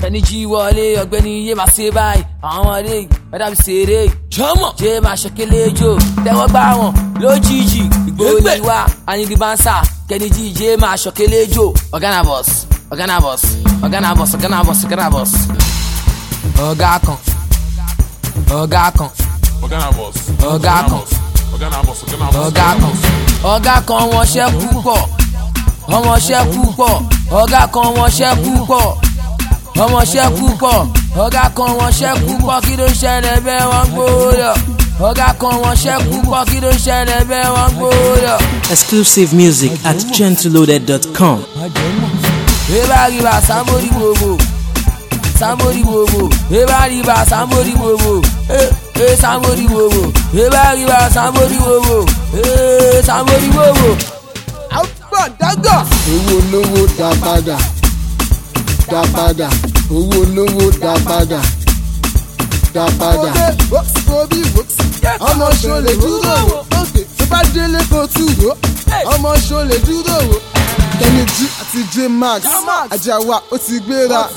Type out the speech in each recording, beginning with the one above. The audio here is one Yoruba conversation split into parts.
kẹ́ni jí wọlé ọ̀gbẹ́ni yé máa ṣe báyìí àwọn ọmọdé yìí wọ́n dàbí ṣeré jọmọ jẹ́ máa ṣọkẹ́lẹ́ jò tẹ́wọ́ gbá wọn lójijì ìgbòho wá anidi bansa kẹ́ni jí jẹ́ máa ṣọkẹ́lẹ́ jò ọ̀gánà bọ̀s ọ̀gánà bọ̀s ọ̀gánà bọ̀s ọ̀gánà bọ̀s ọ̀gánà bọ̀s. ọ̀gá kan ọ̀gá kan Organa boss. ọ̀gá kan Organa boss. Organa boss. ọ̀gá kan ọ̀gá kan wọ́n ṣẹ́ púpọ̀ ọmọṣẹ́ púpọ̀ ọ̀gá kan wọ́n ṣẹ́ púpọ̀ ọmọṣẹ́ púpọ̀ ọ̀gá kan wọ́n ṣẹ́ púpọ̀ kí ló ṣẹlẹ̀ bẹ́ẹ̀ wọ́n gbóòdọ̀ ọ̀gá kan wọ́n ṣẹ́ púpọ̀ kí ló ṣẹlẹ̀ bẹ́ẹ̀ wọ́n gbóòdọ̀. Exclusive music at gentleloaded.com. eba riba sambori gbogbo sambori gbogbo eba riba sambori gbogbo eh eh sambori gbogbo eba riba sambori gbogbo eh sambori gbogbo. owó olówó dá padà dá padà owó olówó dá padà dá padà. bóbí ọmọ ṣo lè dúró wò ókè tó bá délé kó tù wò ọmọ ṣo lè dúró wò. kẹ́nìjì àti j max ajáwa ó ti gbéra.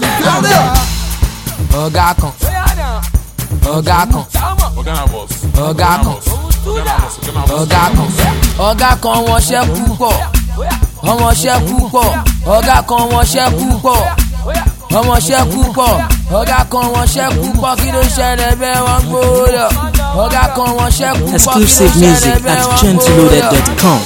ọ̀gá kan ọ̀gá kan Organa boss. ọ̀gá kan Organa boss. Organa boss. ọ̀gá kan ọ̀gá kan wọ́n ṣẹ́ púpọ̀ ọmọṣẹ́ púpọ̀ ọ̀gá kan wọ́n ṣẹ́ púpọ̀ ọmọṣẹ́ púpọ̀ ọ̀gá kan wọ́n ṣẹ́ púpọ̀ kí ló ṣẹlẹ̀ bẹ́ẹ̀ wọ́n gbóòdọ̀ ọ̀gá kan wọ́n ṣẹ́ púpọ̀ kí ló Exclusive ṣẹlẹ̀ music bẹ́ẹ̀ at wọ́n gbóòdọ̀. gentleloaded.com.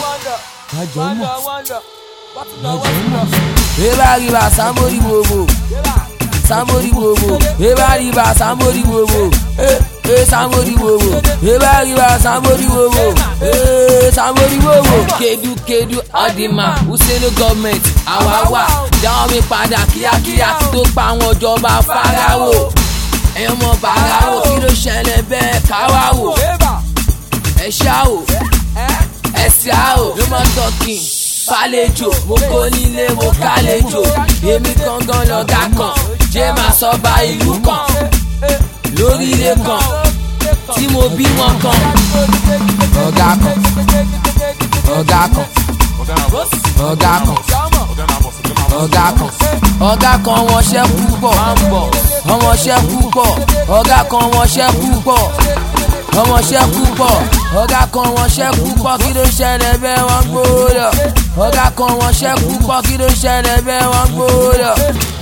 eba riba sambori gbogbo sambori gbogbo eba riba sambori gbogbo eh eh sambori gbogbo eba riba sambori gbogbo eh sambori gbogbo. kedu kedu ọdìmọ̀ usenu gọọmenti àwa wà dáwọn mi padà kíákíá kí tó pa àwọn ìjọba farawo ẹ̀yọ́ mọ̀ bàráwò kí ló ṣẹlẹ̀ bẹ́ẹ̀ káwá wò ẹ̀ ṣá wò ẹ̀sìn àwò ló máa tọkìn fàlejò mo kó nílé mo kálejò èmi gangan lọ́gá kan jẹ́ máa sọ bá ìlú kan lórí ilé kan tí mo bí wọn kan. ọ̀gá kan ọ̀gá kan Organa boss. ọ̀gá kan Organa boss. Organa boss. ọ̀gá kan ọ̀gá kan wọ́n ṣẹ́ púpọ̀ ọmọṣẹ́ púpọ̀ ọ̀gá kan wọ́n ṣẹ́ púpọ̀ ọmọṣẹ́ púpọ̀ ọ̀gá kan wọ́n ṣẹ́ púpọ̀ kí ló ṣẹlẹ̀ bẹ́ẹ̀ wọ́n gbóòdọ̀ ọ̀gá kan wọ́n ṣẹ́ púpọ̀ kí ló ṣẹlẹ̀ bẹ́ẹ̀ wọ́n gbóòdọ̀.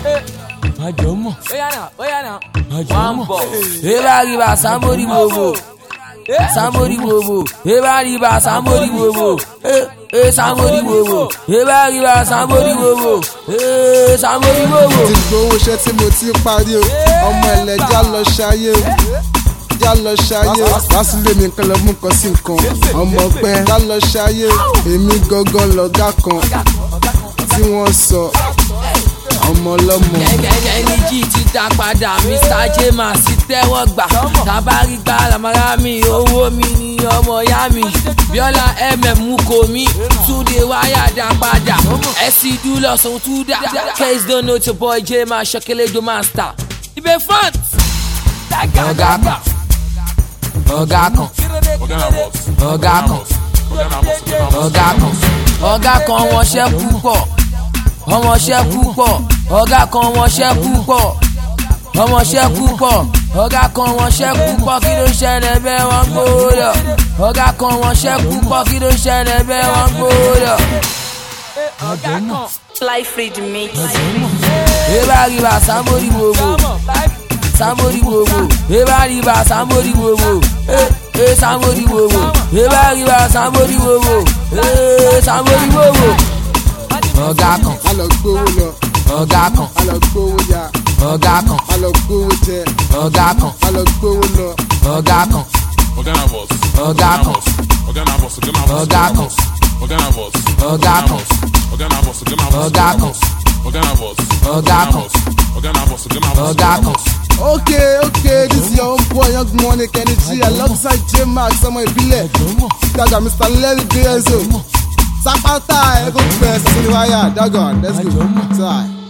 àjọmọ̀ àjọmọ̀ eba riba sambori gbogbo sambori gbogbo eba riba sambori gbogbo eh eh sambori gbogbo eba riba sambori gbogbo eh sambori gbogbo. ti gbowó iṣẹ́ tí mo ti parí o ọmọ ẹlẹ́jà lọ ṣayé o já lọ ṣayé wàásùlẹ̀ mi kan lọ mú kan sí nǹkan ọmọ pẹ́ já lọ ṣayé èmi gangan lọ́gá kan tí wọ́n sọ ọmọ ọlọ́mọ. ẹni jí ti dá padà mr jema sì tẹ́wọ́ gbà tábàrí gbà lamara mi owó mi ní ọmọ ya mi bíọ́lá mm kò mí túnde wáyà dá padà ẹ̀sìn dúlọ̀ sọ̀hún túdà case don't know your boy jema ṣọkẹ́lẹ́ do master ibẹ̀ front. ọ̀gá kan ọ̀gá kan Organa boss. ọ̀gá kan Organa boss. Organa boss. ọ̀gá kan ọ̀gá kan wọ́n ṣẹ́ púpọ̀ ọmọṣẹ́ púpọ̀ ọ̀gá kan wọ́n ṣẹ́ púpọ̀ ọmọṣẹ́ púpọ̀ ọ̀gá kan wọ́n ṣẹ́ púpọ̀ kí ló ṣẹlẹ̀ bẹ́ẹ̀ wọ́n gbóòdọ̀ ọ̀gá kan wọ́n ṣẹ́ púpọ̀ kí ló ṣẹlẹ̀ bẹ́ẹ̀ wọ́n gbóòdọ̀. Fly free the mix. eba riba sambori gbogbo sambori gbogbo eba riba sambori gbogbo eh eh sambori gbogbo eba riba sambori gbogbo eh sambori gbogbo. ọ̀gá kan a lọ gbowó lọ ọ̀gá kan a lọ gbowó ya ọ̀gá kan a lọ gbowó jẹ ọ̀gá kan a lọ gbowó lọ. ọ̀gá kan Organa boss. ọ̀gá kan Organa boss. Organa boss. ọ̀gá kan Organa boss. ọ̀gá kan Organa boss. Organa boss. ọ̀gá kan Organa boss. ọ̀gá kan Organa boss. Organa boss. ọ̀gá kan. okay okay this is your own boy young money kenny g alongside j max ọmọ ìbílẹ̀ dada mr larry gbezo sapata ẹ̀kọ́ pẹ̀ sínú wáyà dagon let's go. Sorry.